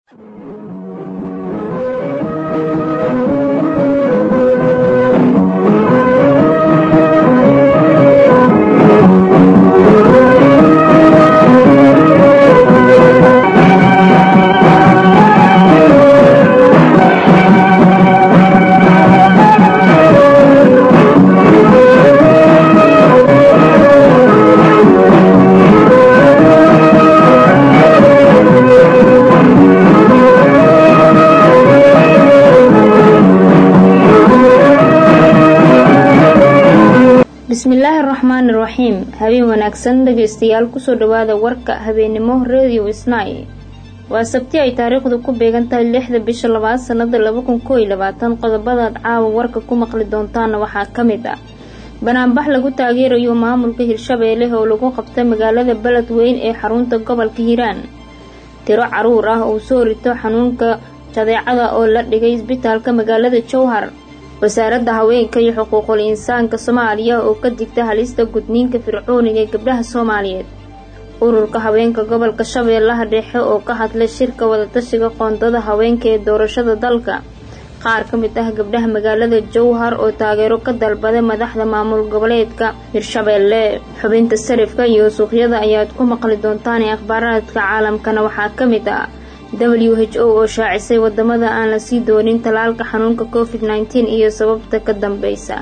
bismillaahi raxmaani raxiim habeen wanaagsan dhegaystayaal kusoo dhawaada warka habeennimo radio isnay waa sabti ay taariikhdu ku beegan tahay lixda bisha labaad sanada laba kun koo iyo labaatan qodobadaad caawa warka ku maqli doontaana waxaa ka mid ah banaanbax lagu taageerayo maamulka hirshabeelle oo lagu qabta magaalada beledweyn ee xarunta gobolka hiiraan tiro caruur ah oo soo rito xanuunka jadeecada oo la dhigay isbitaalka magaalada jowhar wasaaradda haweenka iyo xuquuqul insaanka soomaaliya oo ka digta halista gudniinka fircooniga ee gabdhaha soomaaliyeed ururka haweenka gobolka shabeellaha dhexe oo ka hadlay shirka wadatashiga qoondada haweenka ee doorashada dalka qaar ka mid ah gabdhaha magaalada jowhar oo taageero ka dalbaday madaxda maamul goboleedka hirshabeelle xubinta sarifka iyo suuqyada ayaad ku maqli doontaan ee akhbaaraadka caalamkana waxaa ka mid ah w h o oo shaacisay wadamada aan la sii doonin talaalka xanuunka covid nteen iyo sababta ka dambeysa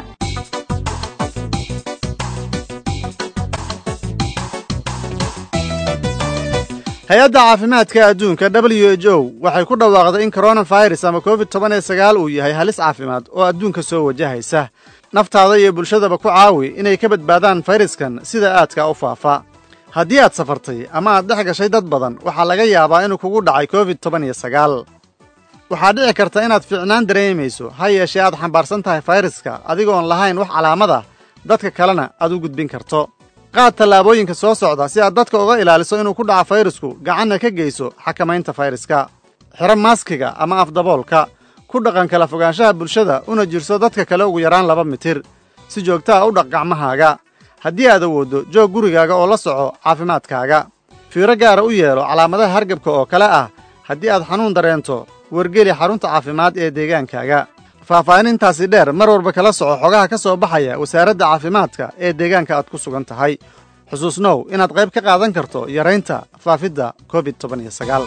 hay-adda caafimaadka adduunka w h o waxay ku dhawaaqday in koronafirus ama covid toban iyo sagaal uu yahay halis caafimaad oo adduunka soo wajahaysa naftaada iyo bulshadaba ku caawi inay ka badbaadaan fayraskan sida aadka u faafa haddii aad safartay ama aad dhex gashay dad badan waxaa laga yaabaa inuu kugu dhacay covid toban iyo sagaal waxaa dhici karta inaad fiicnaan dareemayso ha yeeshee aad xambaarsan tahay fayraska adigoon lahayn wax calaamada dadka kalena aad u gudbin karto qaad tallaabooyinka soo socda si aad dadka uga ilaaliso inuu ku dhaco fayrasku gacanna ka geyso xakamaynta fayraska xiro maaskiga ama afdaboolka ku dhaqan kala fogaanshaha bulshada una jirso dadka kale ugu yaraan laba mitir si joogtaa u dhaq gacmahaaga haddii aad awooddo joog gurigaaga oo la soco caafimaadkaaga fiiro gaara u yeelo calaamadaha hargabka oo kale ah haddii aad xanuun dareento wargeli xarunta caafimaad ee deegaankaaga faahfaahinintaasi dheer mar walba kala soco xogaha ka soo baxaya wasaaradda caafimaadka ee deegaanka aad ku sugan tahay xusuusnow inaad qayb ka qaadan karto yaraynta faafidda covid toban iyo sagaal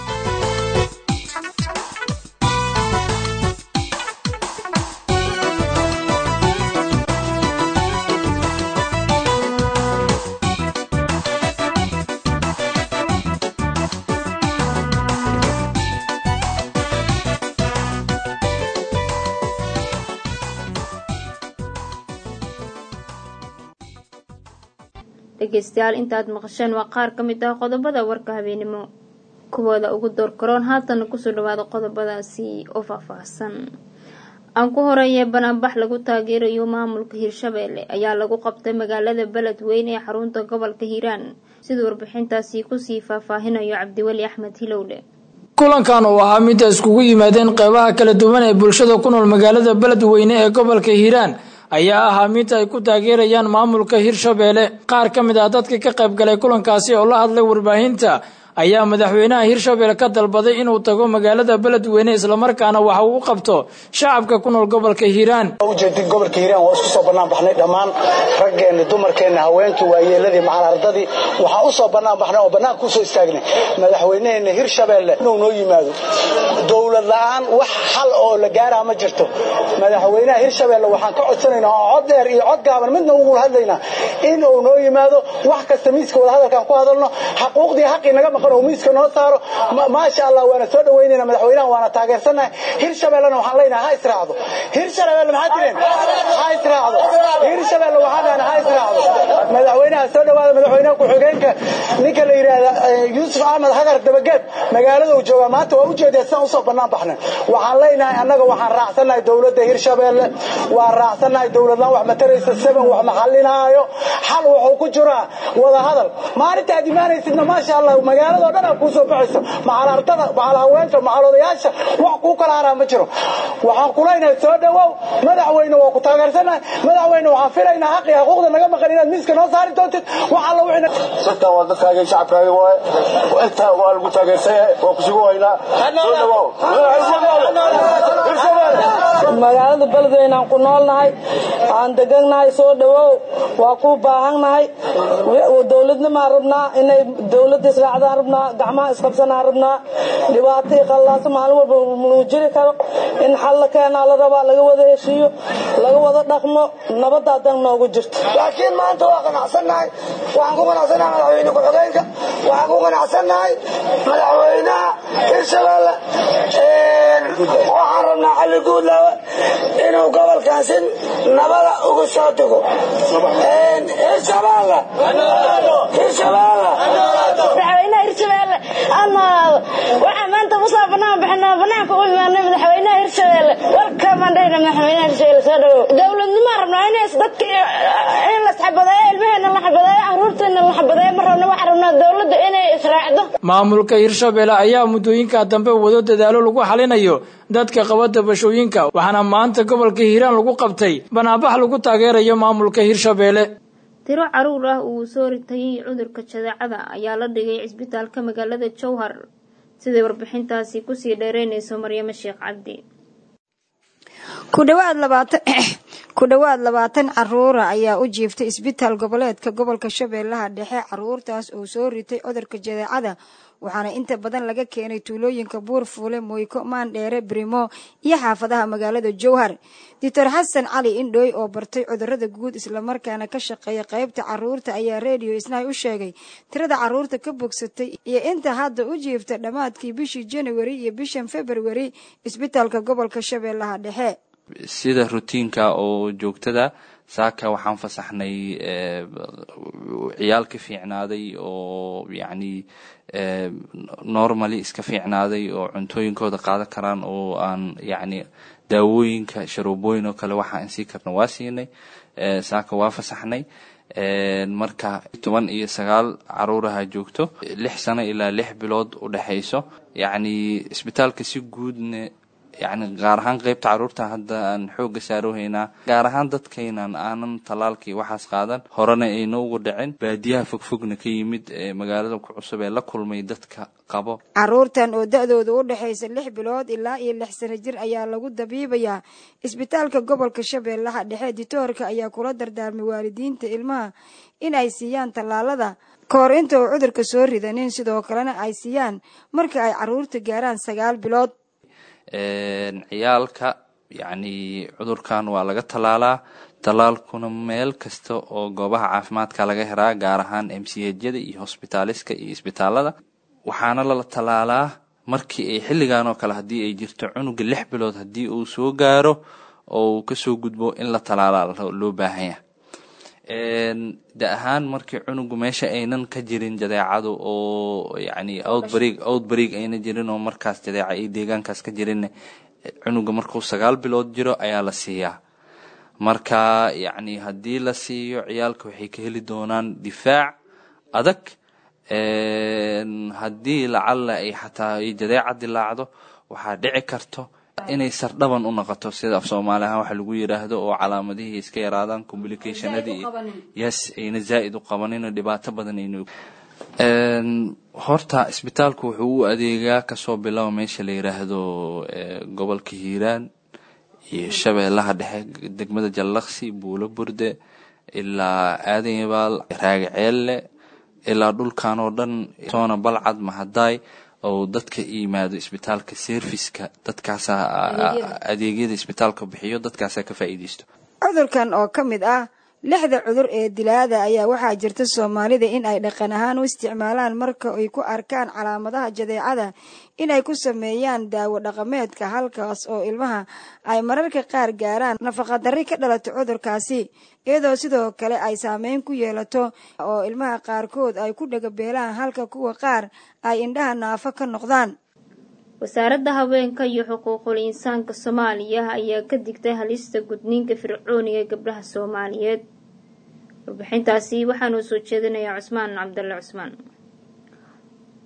dhegeystayaal intaad maqasheen waa qaar ka mid ah qodobada warka habeenimo kuwooda ugu door karoon haatana kusoo dhawaada qodobadaasi oo faahfaahsan aan ku horeeyay banaanbax lagu taageerayo maamulka hirshabeelle ayaa lagu qabtay magaalada beledweyn ee xarunta gobolka hiiraan sida warbixintaasi kusii faahfaahinayo cabdiweli axmed hilowle kulankan oo ahaa mid ay iskugu yimaadeen qeybaha kala duwan ee bulshada ku nool magaalada beledweyne ee gobolka hiiraan ayaa ahaa mid ay ku taageerayaan maamulka hirshabeelle qaar ka mid ah dadka ka qayb galay kulankaasi oo la hadlay warbaahinta ayaa madaxweynaha hirshabelle ka dalbaday inuu tago magaalada beledweyne islamarkaana waxa uu u qabto shacabka ku nool gobolka hiiraan ujeedin gobolka hiiraan waa isku soo bannaan baxnay dhammaan raggeenni dumarkeenni haweenkii waayeeladii macal ardadii waxaa u soo bannaan baxnay oo bannaanka usoo istaagnay madaxweyneheenna hirshabelle inuu noo yimaado dowlad la'aan wax xal oo la gaaraa ma jirto madaxweynaha hirshabelle waxaan ka codsanaynaa oo cod dheer iyo cod gaaban midna ugu hadlaynaa inuu noo yimaado wax kasta miiska wadahadalkaan ku hadalno xaquuqdii xaqii naga maqan oo miiska noo saaro maasha allah waana soo dhaweynayna madaxweynaha waana taageersannahay hirshabellena waxaan leenahay ha israacdo hirshabelle maxaa tireen ha israacdo hirshabelle waxaan dhahan ha israacdo madaxweynaha soo dhawaada madaxweynaha ku-xigeenka ninka la yidhaahda yuusuf axmed hagar dabageed magaalada uu joogaa maanta waa ujeedaa sidaan usoo bannaan baxnay waxaan leenahay annaga waxaan raacsannahay dowladda hirshabelle waan raacsannahay dowladlaan wax mataraysa seven wax maxalinaayo xal wuxuu ku jiraa wada hadal maalinta aad imaanaysidna maasha allah magaala magaaladoo dhan aa kuu soo baxayso macal ardada macal haweenta macal odayaasha wax kuu kala haraa ma jiro waxaan kulaynahay soo dhowow madaxweyne waa ku taageersanahay madaxweyne waxaan filaynaa xaq iyo xuquuqda naga maqan inaad miiska noo saari doontid wax alla wixii dadkan waa dadkaagii shacabkaagi waaye intaa waa lagu taageersan yahay waa ku sugu haynaa soo dhowow magaalada beledweynaan ku noolnahay aan degannahay soo dhowow waa ku baahannahay dowladnimaan rabnaa inay dowladda israacdaan rabnaa gacmaha isqabsanaan rabnaa dhibaato iyo qallaaso maalin walba lagu jiri karo in xal la keenaa la rabaa laga wada heshiiyo laga wada dhaqmo nabadda adan noogu jirto laakiin maanta waa qanacsannahay waxaan ku qanacsannahay madaxweyne ku-xigeenka waxaan ku qanacsannahay madaxweynaha hirshabeelle waxaan rabnaa xalli guudlaawe inuu gobolkan si nabada uga soo dego hirshabeelle hirshabeelle madaxweynaha hirshabeelle amaado waxaa maanta usoo banaan bixinaa banaanka u imaanay madaxweynaha hirshabeelle warkamaan dhahayna madaxweynaha hirshabeelle soo dhawow dowladnimaan rabnaa inays dadka in la xabadeeyo ilmaheena la xabadeeyo caruurteena la xabadeeyo ma rabna waxaan rabnaa dowladda inay israacdo maamulka hirshabeelle ayaa muddooyinka dambe wado dadaalo lagu xalinayo dadka qaba dabashooyinka waxaana maanta gobolka hiiraan lagu qabtay banaabax lagu taageerayo maamulka hirshabeelle tiro caruur ah uu soo ritayay cudurka jadeecada ayaa la dhigay cisbitaalka magaalada jowhar siday warbixintaasi kusii dheereynayso maryamo sheekh cabdi ku dhowaad labaatan caruura ayaa u jiiftay isbitaal goboleedka gobolka shabeellaha dhexe caruurtaas oo soo ritay cudurka jadeecada waxaana inta badan laga keenay tuulooyinka buurfuule moyko maandheere brimo iyo xaafadaha magaalada jowhar doctor xasan cali indhooy oo bartay cudurada guud islamarkaana ka shaqeeya qaybta caruurta ayaa redio isnaay u sheegay tirada caruurta ka bogsatay iyo inta hadda u jiifta dhammaadkii bishii januari iyo bishan februari isbitaalka gobolka shabeellaha dhexe sida rutiinka oo joogtada saaka waxaan fasaxnay ciyaal ka fiicnaaday oo yacni normally iska fiicnaaday oo cuntooyinkooda qaadan karaan oo aan yacni daawooyinka sharoobooyin oo kale waxaan sii karna waa siinay saaka waa fasaxnay marka toban iyo sagaal caruuraha joogto lix sano ilaa lix bilood u dhexayso yacni isbitaalka si guudna yacni gaar ahaan qeybta caruurta hadda aan xooga saaroohaynaa gaar ahaan dadkaynan aanan tallaalkii waxaas qaadan horena ayna ugu dhicin baadiyaha fogfogna ka yimid ee magaalada ku cusub ee la kulmay dadka qabo caruurtan oo da-dooda u dhexaysa lix bilood ilaa iyo lix sano jir ayaa lagu dabiibayaa isbitaalka gobolka shabeellaha dhexe ditoorka ayaa kula dardaarmay waalidiinta ilmaha in ay siiyaan tallaalada ka hor inta uu cudurka soo ridanin sidoo kalena ay siiyaan marka ay caruurta gaaraan sagaal bilood ciyaalka yacni cudurkan waa laga tallaalaa tallaalkuna meel kasta oo goobaha caafimaadka laga heraa gaar ahaan m c hyada iyo hosbitaaliska iyo isbitaalada waxaana lala tallaalaa markii ay xilligan oo kale haddii ay jirto cunuga lix bilood haddii uu soo gaaro oo uu kasoo gudbo in la tallaalaa loo baahanya da ahaan markii cunugu meesha aynan ka jirin jadeecadu oo yacni outbreak outbreak ayna jirin oo markaas jadeeca ay deegaankaas ka jirin cunuga markuu sagaal bilood jiro ayaa la siiyaa marka yacni haddii la siiyo ciyaalka waxay ka heli doonaan difaac adag haddii lacalla ay xataa ay jadeeca dilaacdo waxaa dhici karto inay sardhaban u noqoto sida af soomaali ahaan waxa lagu yiraahdo oo calaamadihii iska yaraadaan complicationadii yes ayna zaa'id u qabanin oo dhibaato badan ayna horta isbitaalku wuxuu u adeegaa kasoo bilowa meesha la yiraahdo gobolka hiiraan iyo shabeellaha dhexe degmada jallaqsi buulo burde ilaa aadan yabaal raagaceelle ilaa dhulkan oo dhan toona balcad mahadaay oo dadka yimaado isbitaalka serviska dadkaasa adeegyada isbitaalka bixiyo dadkaasa ka faa'iideysto cudurkan oo ka mid ah lixda cudur ee dilaada ayaa waxaa jirta soomaalida in ay dhaqan ahaan u isticmaalaan marka ay ku arkaan calaamadaha jadeecada inay ku sameeyaan daawo dhaqameedka halkaas oo ilmaha ay mararka qaar gaaraan nafaqadarri ka dhalato cudurkaasi iyadoo sidoo kale ay saameyn ku yeelato oo ilmaha qaarkood ay ku dhagabeelaan halka kuwa qaar ay indhaha naafo ka noqdaan wasaaradda haweenka iyo xuquuqul insaanka soomaaliya ayaa ka digtay halista gudniinka fircooniga ee gabdhaha soomaaliyeed warbixintaasi waxaanuu soo jeedinayaa cusmaan cabdalle cusmaan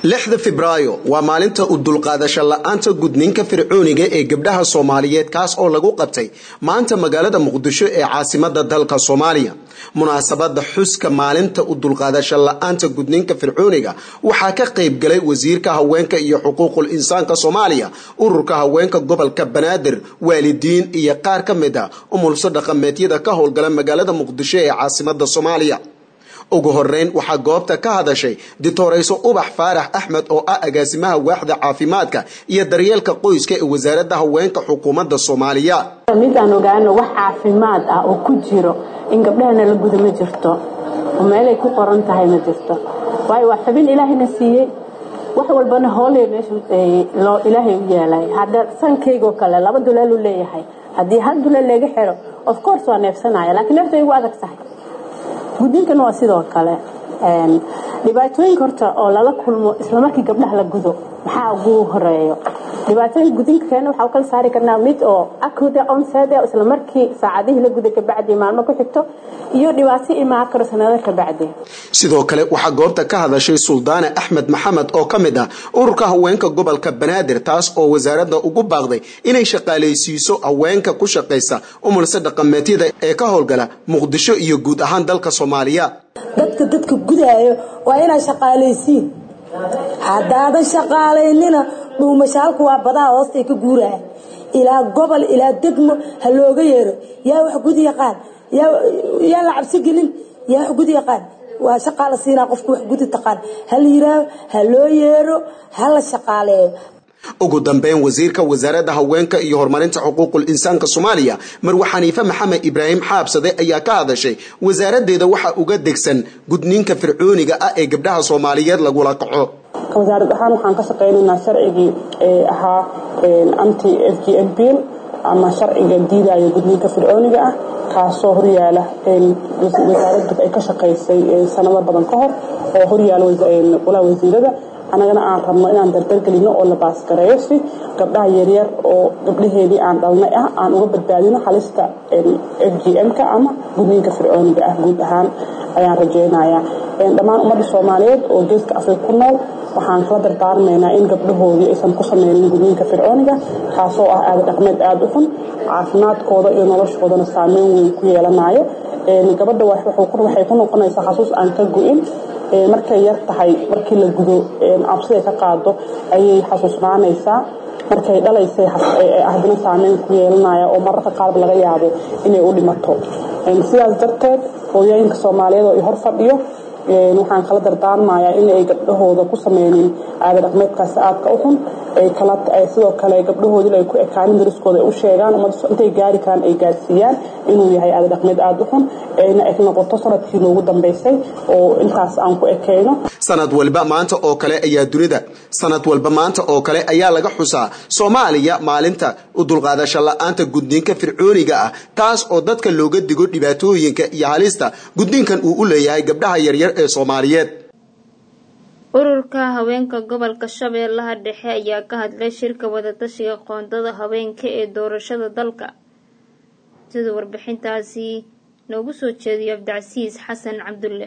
lixda febraayo waa maalinta u dulqaadasho la-aanta gudniinka fircooniga ee gabdhaha soomaaliyeed kaas oo lagu qabtay maanta magaalada muqdisho ee caasimada dalka soomaaliya munaasabada xuska maalinta u dulqaadasho la-aanta gudniinka fircooniga waxaa ka qayb galay wasiirka haweenka iyo xuquuqul insaanka soomaaliya ururka haweenka gobolka banaadir waalidiin iyo qaar ka mid a umulso dhaqameedyada ka howlgala magaalada muqdisho ee caasimada soomaaliya ugu horeyn waxaa goobta ka hadashay ditorayso ubax faarax axmed oo ah agaasimaha waaxda caafimaadka iyo daryeelka qoyska ee wasaaradda haweenka xukuumadda soomaaliya mid aan ogaano wax caafimaad ah oo ku jiro in gabdhahana la guda ma jirto oo meelay ku qoran tahay ma jirto waayo waa xubin ilaahayna siiyey wax walbana hooley meesha ilaahay u yeelay hadda sankaygoo kale laba dulaaluu leeyahay haddii hal dulaal laga xiro of course waa neefsanaya laakiin neefta igu adag tahay gudniinkana waa sidoo kale dhibaatooyinka horta oo lala kulmo islamarkii gabdhaha la gudo maxaa ugu horeeyo dhibaatooyinka gudniinka keena waxaa u kala saari karnaa mid oo acute onset isla markii saacadihii la guda kabacdi maalmo ku xigto iyo dhibaato imaan karo sanado kabacdi sidoo kale waxaa goobta ka hadashay suldaane axmed maxamed oo ka mid ah ururka haweenka gobolka banaadir taas oo wasaaradda ugu baaqday inay shaqaalaysiiso haweenka ku shaqaysa umulse dhaqameedyada ee ka howlgala muqdisho iyo guud ahaan dalka soomaaliya dadka dadka gudaayo waa inaa shaqaalaysiin haddaadan shaqaalaynina dhuumashaalku waa badaha hoostay ka guuraya ilaa gobol ilaa degmo ha looga yeero yaa wax gudi yaqaan yaa la cabsi gelin yaa wax gudi yaqaan waa shaqaa la siinaa qofku wax gudi taqaan ha la yiraaho ha loo yeero ha la shaqaaleeyo ugu dambeyn wasiirka wasaaradda haweenka iyo horumarinta xuquuqul insaanka soomaaliya marwe xaniife maxamed ibraahim xaabsade ayaa ka hadashay wasaaraddeeda waxaa uga degsan gudniinka fircooniga ah ee gabdhaha soomaaliyeed lagula kaco wasaarad ahaan waxaan ka shaqaynaynaa sharcigii ee ahaa anti f g m bill ama sharciga diidaya gudniinka fircooniga ah kaasoo horyaala wasaaraddu ay ka shaqaysay sanado badan ka hor oo horyaala walaa wasiirada annagana aan rabno inaan dardargelino oo la baasgareeyo si gabdhaha yaryar oo gabdhaheedii aan dhalnay ah aan uga badbaadino halista f g m-ka ama gudniinka fircooniga ah guud ahaan ayaan rajeynayaa dhammaan ummadda soomaaliyeed oo geeska afrika ku nool waxaan kala dardaarmaynaa in gabdhahoodii aysan ku sameynin gudniinka fircooniga kaasoo ah aada dhaqmeed aada u xun caafimaadkooda iyo noloshoodana saameyn weyn ku yeelanayo gabadha waxay ku noqonaysaa xasuus aan ka go-in markay yar tahay markii la gudo cabsiday ka qaado ayay xasuusnaanaysaa markay dhalaysay ahdina saameyn ku yeelanaya oo mararka qaarba laga yaabo inay u dhimato sidaas darteed hooyooyinka soomaaliyeed oo i hor fadhiyo waxaan kala dardaarmayaa in ay gabdhahooda ku sameynin aada dhaqmeedkaasi aadka u xun sidoo kale gabdhahoodii ay ku ekaanin dariskooda ay u sheegaan intay gaari karaan ay gaarsiiyaan inuu yahay aada dhaqmeed aada u xun ayna eg noqoto sanadkii noogu dambeysay oo intaas aan ku ekeyno sanad walba maanta oo kale ayaa dunida sanad walba maanta oo kale ayaa laga xusaa soomaaliya maalinta u dulqaadasho la-aanta gudniinka fircooniga ah taas oo dadka looga digo dhibaatooyinka iyo halista gudniinkan uu u leeyahay gabdhaha yaryar ee soomaaliyeed ururka haweenka gobolka shabeellaha dhexe ayaa ka hadlay shirka wadatashiga qoondada haweenka ee doorashada dalka sida warbixintaasi noogu soo jeediyo cabdicasiis xasan cabdulle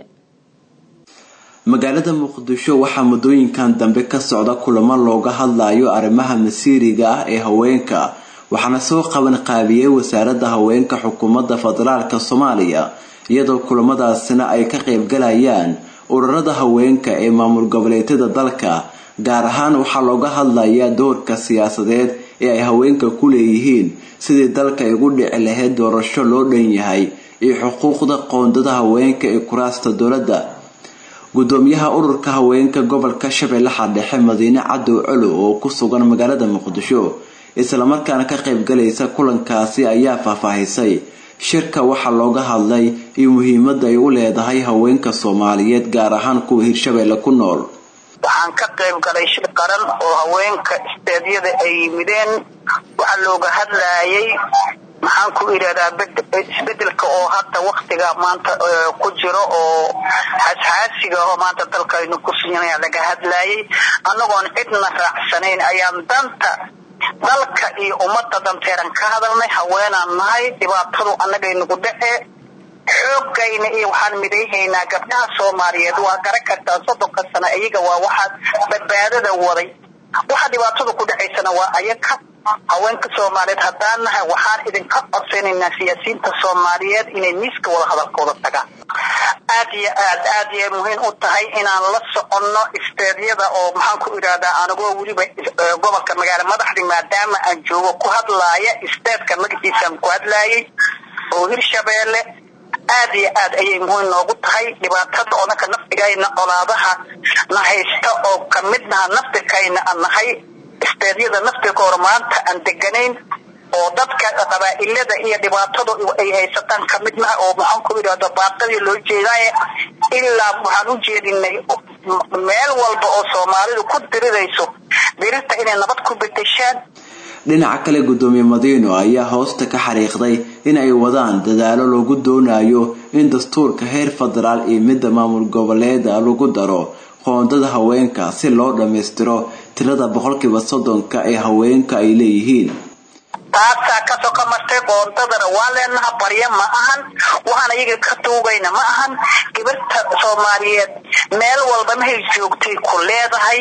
magaalada muqdisho waxaa muddooyinkan dambe ka socda kulamo looga hadlayo arrimaha masiiriga ah ee haweenka waxaana soo qaban qaabiyey wasaaradda haweenka xukuumadda federaalka soomaaliya iyadoo kulamadaasina ay ka qaybgalayaan ururada haweenka ee maamul goboleedyada dalka gaar ahaan waxaa looga hadlayaa doorka siyaasadeed ee ay haweenka ku leeyihiin sidii dalka ay ugu dhici lahayd doorasho loo dhan yahay iyo xuquuqda qoondada haweenka ee kuraasta dowladda gudoomiyaha ururka haweenka gobolka shabeellaha dhexe madiine cadow colo oo ku sugan magaalada muqdisho islamarkaana ka qaybgalaysa kulankaasi ayaa faahfaahisay shirka waxaa looga hadlay iyo muhiimada ay u leedahay haweenka soomaaliyeed gaar ahaan kuwa hirshabeelle ku nool waxaan ka qayb galay shir qaran oo haweenka isteedyada ay yimideen waxaa looga hadlayay maxaan ku idhahdaa isbedelka oo hadda waktiga maanta ku jiro oo xasxaasiga oo maanta dalkaynu ku sinaya laga hadlayay annagoon cidna raacsanayn ayaan danta dalka iyo ummadda danteeran ka hadalnay haweenaan nahay dhibaatadu annagay nagu dhacee xoogayna iyo waxaan midayhaynaa gabdhaha soomaaliyeed waa garan kartaa soddonka sano iyaga waa waxaa badbaadada waday waxa dhibaatada ku dhacaysana waa ayaga haweenka soomaaliyeed haddaan nahay waxaan idinka codsanaynaa siyaasiyiinta soomaaliyeed inay miiska wada hadalkooda tagaan aad iyo aad aad yay muhiim u tahay inaan la soconno isteedyada oo maxaan ku idhahdaa anigoo weliba gobolka magaala madaxdi maadaama aan joogo ku hadlaaya isteedka magaciisaan ku hadlaayay oo hirshabeelle aad iyo aad ayay muhiim noogu tahay dhibaatada odanka naftigayna colaadaha na haysta oo kamid naha naftirkayna aan nahay isteedyada naftirka hore maanta aan deganayn oo dadka qabaa'ilada iyo dhibaatadu ay haysataan kamid naha oo maxaan ku idhahda baaqadii loo jeedaaye ilaa waxaan u jeedinay meel walba oo soomaalidu ku dirirayso dirirta inay nabad ku bedeshaan dhinaca kale gudoomiye madiino ayaa hoosta ka xariiqday in ay wadaan dadaalo lagu doonayo in dastuurka heer federaal iyo midda maamul goboleeda lagu daro qoondada haweenka si loo dhammaystiro tirada boqolkiiba soddonka ee haweenka ay leeyihiin taasaa kasoo ka martay qoondadana waa leenaha barya ma ahan waxaan iyaga ka tuugayna ma ahan gibirta soomaaliyeed meel walba mahay joogtay ku leedahay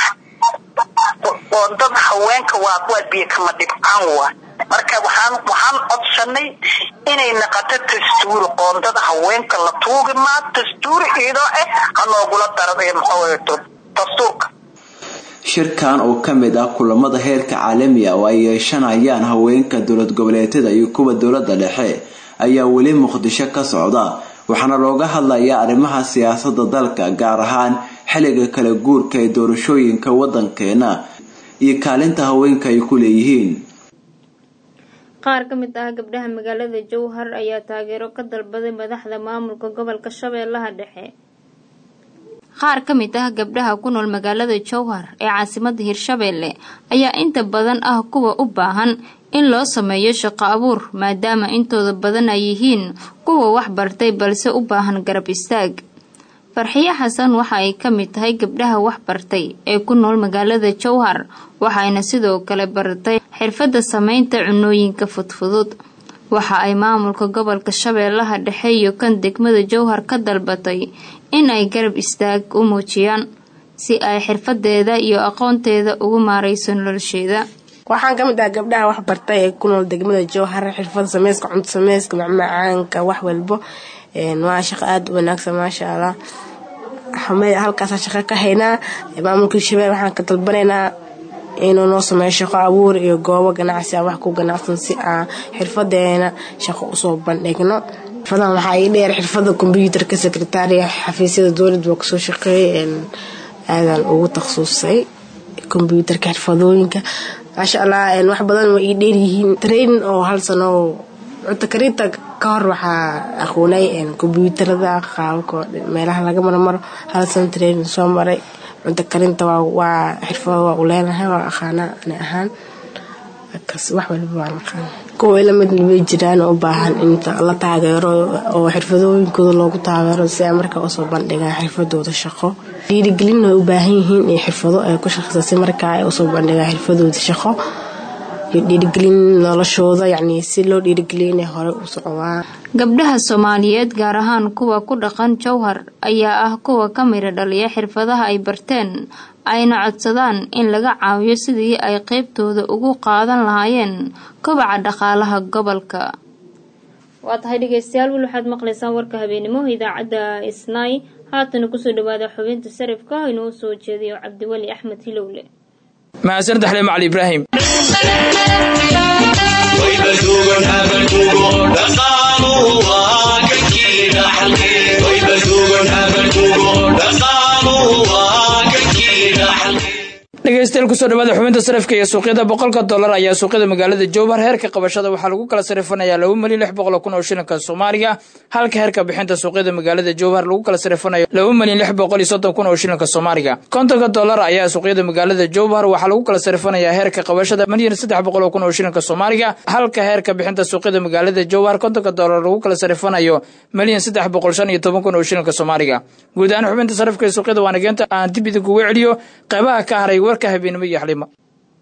qoondada haweenka waa waa biyo kama dhibcaan waa marka waxaan waxaan codsanay inay naqato dastuuri qoondada haweenka la tuugi maa dastuuri iyadoo ah ha noogula daro dastuurka shirkan oo ka mid ah kulamada heerka caalamiga oo ay yeeshanayaan haweenka dowlad goboleedyada iyo kuwa dowlada dhexe ayaa weli muqdisho ka socda waxaana looga hadlayaa arrimaha siyaasada dalka gaar ahaan xilliga kala guurka ee doorashooyinka wadankeena iyo kaalinta haweenka ay ku leeyihiin qaar ka mid ah gabdhaha magaalada jowhar ayaa taageero ka dalbaday madaxda maamulka gobolka shabeellaha dhexe qaar ka mid ah gabdhaha ku nool magaalada jowhar ee caasimada hirshabeelle ayaa inta badan ah kuwa u baahan in loo sameeyo shaqo abuur maadaama intooda badan ay yihiin kuwa wax bartay balse u baahan garab istaag farxiyo xasan waxa ay ka mid tahay gabdhaha wax bartay ee ku nool magaalada jowhar waxayna sidoo kale baratay xirfadda sameynta cunooyinka fudfudud waxa ay maamulka gobolka shabeellaha dhexe iyo kan degmada jowhar ka dalbatay in ay garab istaag u muujiyaan si ay xirfadeeda iyo aqoonteeda ugu maareyso nolosheeda waxaan ka mid ah gabdhaha wax bartay ee ku nool degmada jowhar xirfada sameyska cunto sameyska macmacaanka wax walbo waa shaqo aada u wanaagsan maasha allah halkaasa shaqo ka haynaa maamulka hirshabelle waxaan ka dalbanaynaa inuu noo sameeyo shaqo abuur iyo goobo ganacsi aan wax ku ganacsan si aan xirfadeena shaqo usoo bandhigno xirfadan waxaa ii dheer xirfada kombyuutarka sekretaariya xafiisyada dowladda waa kasoo shaqeeyay aadaan ugu takhasusay kombyuutarka xirfadooyinka maasha allah wax badan waa ii dheeryihiin training oo hal sano cunto karinta ka hor waxaa aqoonay kombyuutarada qaababka meelaha laga marmaro hal sano training soo maray cunto karinta waa xirfado waa u leenahay waa aqaanaa ani ahaan wax walba waan aqaana kuwa lamid way jiraan u baahan in la taageero oo xirfadooyinkooda loogu taageero si ay markaa usoo bandhigaan xirfadooda shaqo dhiirigelin way u baahan yihiin in xirfado ay ku shaqeysa si markaa ay usoo bandhigaan xirfadooda shaqo iyo dhiirigelin noloshooda yacni si loo dhiirigeliyo inay hore u socdaan gabdhaha soomaaliyeed gaar ahaan kuwa ku dhaqan jowhar ayaa ah kuwa ka midha dhaliya xirfadaha ay barteen ayna codsadaan in laga caawiyo sidii ay qeybtooda ugu qaadan lahaayeen kobaca dhaqaalaha gobolka waa tahay dhegeystayaal weli waxaad maqlaysaan warka habeenimo idaacadda isnaay haatana kusoo dhawaada xubinta sarifka inuu soo jeediyo cabdiweli axmed hilowle mahadsanid axle macali ibraahim dhegeystayaal kusoo dhawaada xubinta sarafka iyo suuqyada boqolka dollar ayaa suuqyada magaalada jowhar heerka qabashada waxaa lagu kala sarifanayaa laba malyan lix boqol kun oo shilinka soomaaliga halka heerka bixinta suuqyada magaalada jowhar lagu kala sarifanayo laba malyan lix boqol iyo soddon kun oo shilinka soomaaliga kontonka dollar ayaa suuqyada magaalada jowhar waxaa lagu kala sarifanayaa heerka qabashada malyan saddex boqol kun oo shilinka soomaaliga halka heerka bixinta suuqyada magaalada jowhar kontonka dollar lagu kala sarifanayo malyan saddex boqol shan iyo toban kun oo shilinka soomaaliga guud ahaan xubinta sarifka iyo suuqyada waanageenta aan dib idinkugu celiyo qeybaha ka haray warka habeenimo iyo xalimo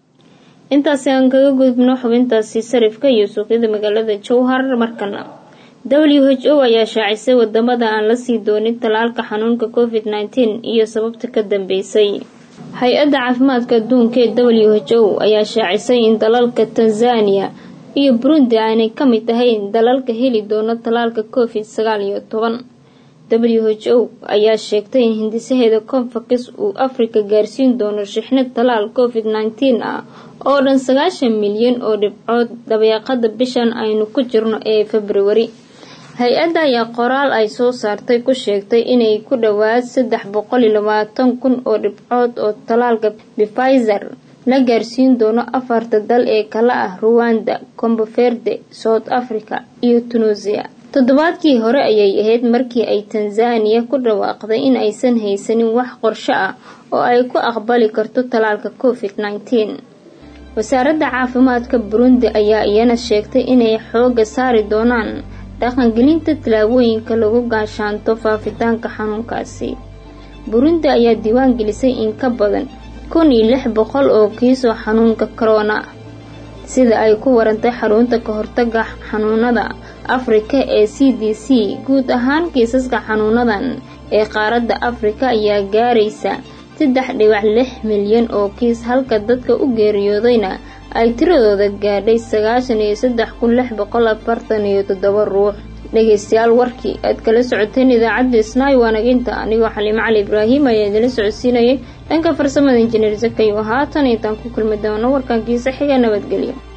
intaasi aan kaga gudubno xubintaasi sarifka iyo suuqyada magaalada jowhar markana w h o ayaa shaacisay wadamada aan la sii doonin tallaalka xanuunka covid nteen iyo sababta ka dambeysay hay-adda caafimaadka adduunka ee w h o ayaa shaacisay in dalalka tanzania iyo burundi aanay ka mid ahayn dalalka heli doono tallaalka covid sagaal iyo toban w h o ayaa sheegtay in hindisaheeda confax uu afrika gaarsiin doono shixnad tallaal covid nteen ah oo dhan sagaashan milyan oo dhibcood dabeeqada bishan aynu ku jirno ee februari hay-adda ayaa qoraal ay soo saartay ku sheegtay inay ku dhowaad saddex boqol iyo labaatan kun oo dhibcood oo tallaalka bifizer la gaarsiin doono afarta dal ee kala ah ruwanda comboverde south africa iyo tunisia toddobaadkii hore ayay ahayd markii ay tanzaniya ku dhawaaqday in aysan haysanin wax qorsho ah oo ay ku aqbali karto tallaalka covid nteen wasaaradda caafimaadka burundi ayaa iyana sheegtay inay xooga saari doonaan dhaqangelinta tallaabooyinka lagu gaashaanto faafitaanka xanuunkaasi burundi ayaa diiwaan gelisay in ka badan kun iyo lix boqol oo kiisoo xanuunka corona sida ay ku warantay xarunta ka hortaga xanuunada afrika ee c d c guud ahaan kiisaska xanuunadan ee qaaradda afrika ayaa gaaraysa saddex dhibac lix milyan oo kiis halka dadka u geeriyoodayna ay tiradooda gaadhay sagaashan iyo saddex kun lix boqol afartan iyo toddoba ruux dhegeystayaal warkii aad kala socoteen idaacadda isnaay waanaginta anigoo xaliimo cali ibraahim ayaa idila socodsiinayay dhanka farsamada injineer zakayo haatan intaan ku kulmi doono warkankiisa xiga nabadgelyo